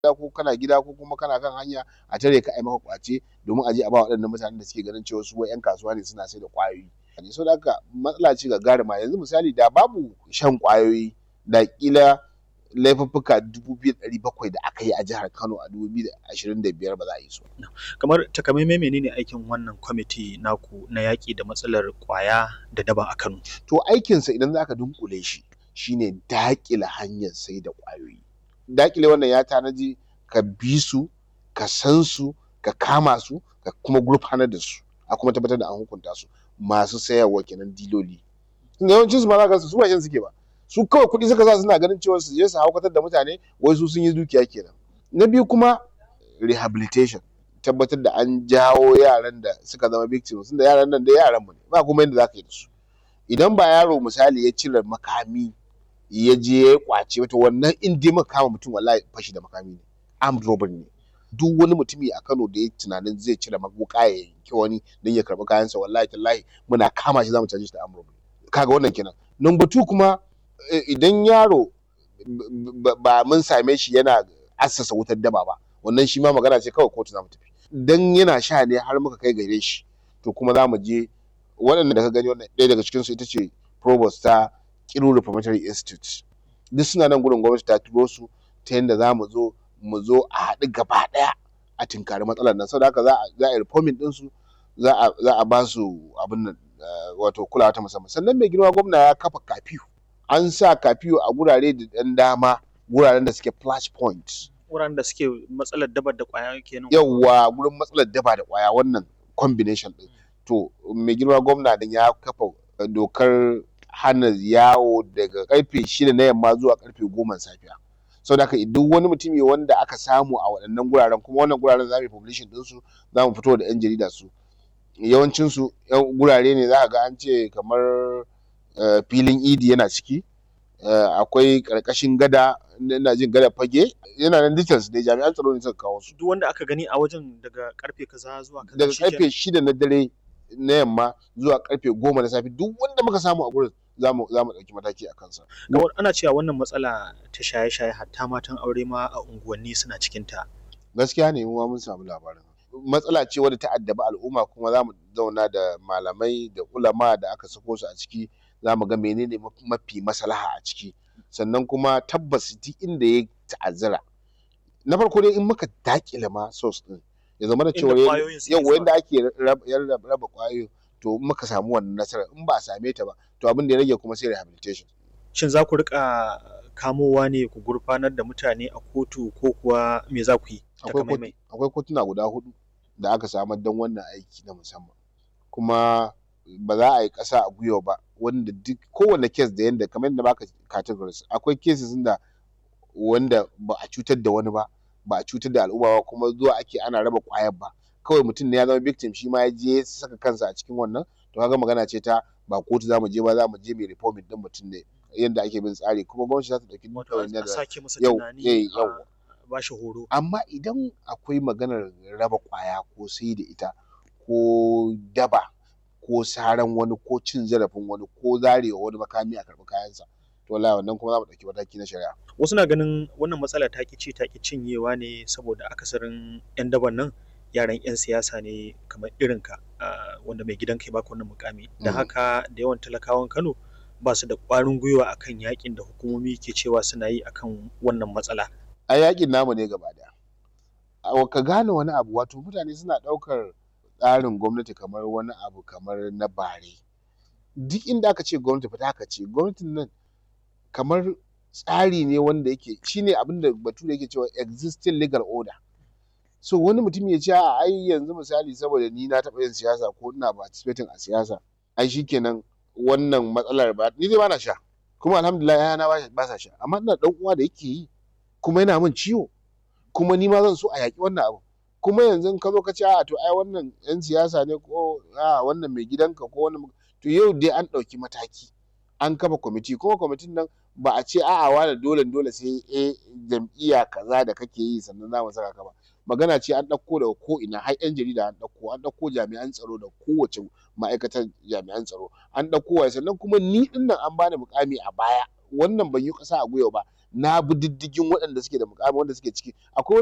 ko kana gida ko kuma kana kan hanya a tare ka ai maka kwace domin a je a ba waɗannan mutanen da suke ganin cewa su wai 'yan kasuwa ne suna sai da ƙwayoyi so da haka matsala ce gagarima yanzu misali da babu shan ƙwayoyi da ƙila laifuffuka dubu biyu da ɗari bakwai da aka yi a jihar Kano a dubu biyu da ashirin da biyar ba za a yi su. Kamar takamaimai menene aikin wannan kwamiti naku na yaƙi da matsalar ƙwaya da daba a Kano? To aikinsa idan za ka dunƙule shi shine daƙile hanyar sai da ƙwayoyi. Daƙile wannan ya tanaji ka bi su, ka san su, ka kama su, ka kuma gurfanar da su, a kuma tabbatar da an hukunta su masu sayarwa kenan diloli. Tunda yawancin su ma za ka ga su ba shan suke ba. Su kawai kuɗi suka sa suna ganin cewa su je su haukatar da mutane wai su sun yi dukiya kenan. Na biyu kuma rehabilitation tabbatar da an jawo yaran da suka zama victims tunda yaran nan dai yaran mu ne ba kuma yadda za ka yi da su. Idan ba yaro misali ya cire makami ya je ya kwace wata wannan in dai muka kama mutum wallahi fashi da makami ne armed robbery ne. Duk wani mutumi a Kano da ya tunanin zai cire wuƙa ya yanki wani don ya karɓi kayansa wallahi tallahi muna kama shi za mu caje shi da armed robbery. Kaga wannan kenan. Number two kuma idan yaro ba mun same shi yana assasa wutar daba ba wannan shi ma magana ce kawai kotu za mu tafi. Dan yana sha ne har muka kai gare shi to kuma za mu je waɗanda da ka gani wannan ɗaya daga cikinsu ita ce provost ta Kiru Reformatory Institute. Duk suna nan gurin gwamnati ta turo su ta yadda za mu zo mu zo a haɗu gaba ɗaya a tinkari matsalar nan saboda haka za a yi reforming ɗinsu za a ba su abin nan wato kulawa ta musamman sannan mai girma gwamna ya kafa kafiyu an sa kafiyu a gurare da ɗan dama guraren da suke flash point Wuraren da suke matsalar dabar da ƙwaya kenan. yawwa gurin matsalar daba da ƙwaya wannan combination ɗin to mai girma gwamna din ya kafa dokar hana yawo daga karfe shida na yamma zuwa karfe goma safiya saboda haka duk wani mutumi wanda aka samu a waɗannan guraren kuma wannan guraren za mu yi publishing ɗinsu za mu fito da 'yan jarida su yawancinsu gurare ne za ka ga an ce kamar filin idi yana ciki akwai ƙarƙashin gada ina jin gada fage yana nan details dai jami'an tsaro ne suka kawo su Duk wanda aka gani a wajen daga karfe kaza zuwa kaza daga shikenan. karfe shida na dare na yamma zuwa karfe goma na safe duk wanda muka samu a gurin za mu za mu ɗauki mataki a kansa. Kamar ana cewa wannan matsala ta shaye-shaye hatta matan aure ma a unguwanni suna cikin ta. gaskiya ne mu ma mun samu labarin matsala ce wadda ta addabi al'umma kuma za mu zauna da malamai da ulama da aka sako su a ciki za mu ga menene mafi maslaha a ciki sannan kuma tabbas duk inda ya ta'azzara na farko dai in muka dakile ma source din ya zama da Inda cewa ƙwayoyin suke yau zuwa. yanda ake raba raba ƙwayoyin to in muka samu wannan nasarar in ba a same ta ba to abin da ya rage kuma sai rehabilitation Shin za ku rika kamowa ne ku gurfanar da mutane a kotu ko kuwa me za ku yi? akwai Takamaimai. kotu- akwai kotuna guda hudu da aka samar don wannan aiki na musamman kuma ba za a yi ƙasa a gwiwa ba wanda duk kowane kes da yanda kamar yadda baka categories akwai cases da wanda ba a cutar da wani ba ba a cutar da al'umma ba kuma zuwa ake ana raba ƙwayar ba kawai mutum ne ya zama victim shi ma ya je ya saka kansa a cikin wannan to kaga magana ce ta ba kotu za mu je ba za mu je mai reforming din mutum ne yadda ake bin tsari kuma gwamnati za ta ɗauki duk Wato ɗawainiyar a da sake masa yau tunani eh, a yau ba shi horo. amma idan akwai maganar raba kwaya ko sai da ita ko daba ko saran wani ko cin zarafin wani ko zarewa wani makami a karɓi kayansa to wallahi wannan kuma za mu ɗauki mataki na shari'a Wasu na ganin wannan matsala ta ƙi ci ta ƙi cinyewa ne saboda akasarin 'yan daban nan yaran 'yan siyasa ne kamar irinka ah, wanda mai gidan kai baka wannan mukami. Da Mhm. haka da yawan talakawan Kano ba su da ƙwarin gwiwa akan yakin da hukumomi ke cewa suna yi akan wannan matsala. a yakin namu ne gaba daya A- ka gane wani abu wato mutane suna ɗaukar tsarin gwamnati kamar wani abu kamar na bare duk inda aka ce gwamnati fita aka ce gwamnatin nan kamar tsari ne wanda yake shine abin da bature yake cewa existing legal order so wani mutum ya ce a ai yanzu misali saboda ni na taɓa yin siyasa ko ina participating a siyasa ai shikenan wannan matsalar ba ni dai ba na sha kuma alhamdulillah yana ba ba sa sha amma ina dan uwa da yake yi kuma yana min ciwo kuma ni ma zan so a yaƙi wannan abu kuma yanzu in ka zo ka ce a to ai wannan yan siyasa ne ko a wannan mai gidanka ko wannan to yau dai an ɗauki mataki an kafa kwamiti kuma kwamitin nan ba a ce a'a wani dole dole sai eh jam'iyya kaza da kake yi sannan za mu saka ka ba magana ce an ɗauko daga ko ina har yan jarida an ɗauko an ɗauko jami'an tsaro da kowace ma'aikatar jami'an tsaro an ɗauko waye sannan kuma ni ɗin nan an bani mukami a baya wannan ban yi ƙasa a gwiwa ba na bi diddigin waɗanda suke da muƙami wanda suke ciki akwai